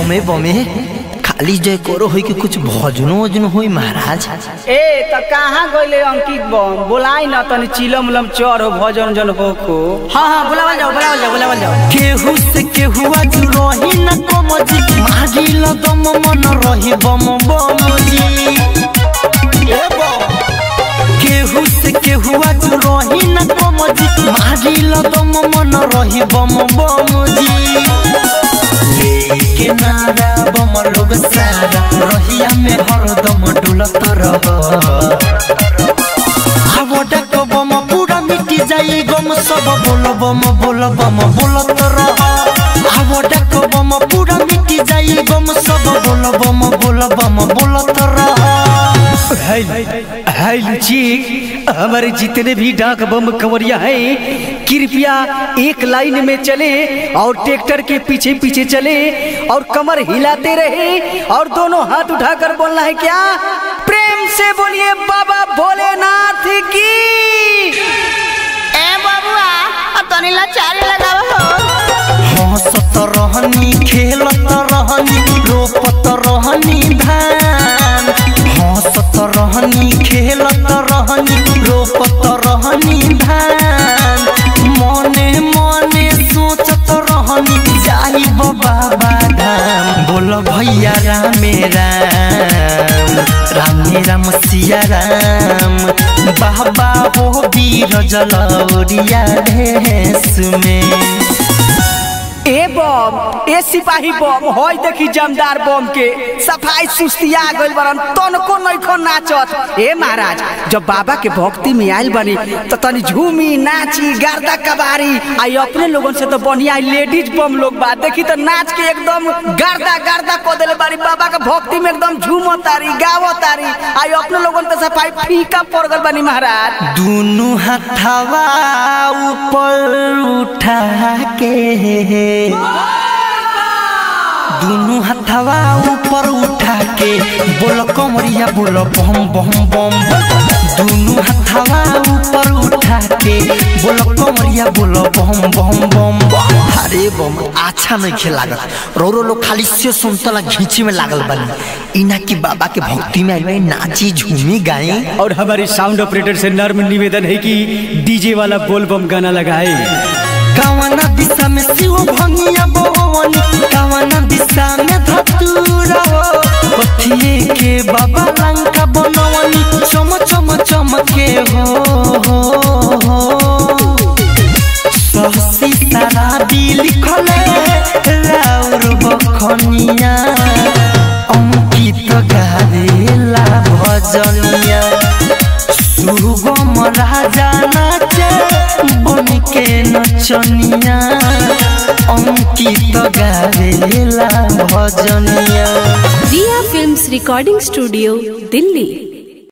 बमे बमे खाली जय करो होई कि कुछ भजनो वजनो होई महाराज ए त कहाँ गइले अंकित बम बोलाई न तनी चिलम उलम चढ़ भजन जन हो को हाँ हाँ बुलावल जाओ बुलावल जाओ बुलावल जाओ केहू से केहू आज रही न कमजी मारी ल दम मन रही बम बम जी ए बम केहू से केहू आज रही न कमजी मारी ल दम मन रही बम बम जी लेके नारा बम लोग सारा रहिया में हरदम डुलत रह आवडा को बम पूरा मिटी जाई गम सब बोल बम बोल बम बोलत रह आवडा को बम पूरा मिटी जाई गम सब बोल बम बोल बम बोलत रह हाय लुची हमारे जितने भी डाक बम कंवरिया हैं कृपया एक लाइन में चले और ट्रैक्टर के पीछे पीछे चले और कमर हिलाते रहे और दोनों हाथ उठाकर बोलना है क्या प्रेम से बोलिए बाबा भोलेनाथ की ए बबुआ अब तनी लाचारी लगाव हो हंसत रहनी खेलत रहनी रोपत रहनी धान हंसत रहनी खेलत रहनी रोपत रहनी धान मने मने सोचत रहनी जाई बाबा धाम बोल भैया रामे राम रामे राम सिया राम बाबा हो वीर जलौरिया भेष में ए बम ए सिपाही बम होय देखी जमदार बम के सफाई सुस्तिया गइल बरन तनको नइखो नाचत ए महाराज जब बाबा के भक्ति में आइल बनी तो तनी झूमी नाची गर्दा कबारी आई अपने लोगन से तो बढ़िया लेडीज बम लोग बा देखी तो नाच के एकदम गर्दा गर्दा को देले बारी बाबा के भक्ति में एकदम झूमो तारी गावो तारी आई अपने लोगन के सफाई फीका पड़ गइल बनी महाराज दुनु हथवा ऊपर उठा के दुनु हथवा ऊपर उठा के बोल कमरिया बोल बम बम बम दुनु हथवा ऊपर उठा के बोल कमरिया बोल बम बम बम अरे बम अच्छा नहीं खेल लागत रोरो लोग खाली से सुनतला घींची में लागल बनी इना की बाबा के भक्ति में आई नाची झूमी गाई और हमारी साउंड ऑपरेटर से नर्म निवेदन है कि डीजे वाला बोल बम गाना लगाए कवना दिशा में शिव भंगिया बोवनी कवना दिशा में धतूरा हो पथिए के बाबा लंका बनवनी चम चम चमके हो हो हो सहसी सारा भी लिखले राउर बखनिया अंकित गावेला भजनिया सुगम राजा नाचे बन के नचनिया अंकित गावेला भजनिया Riya films recording studio Delhi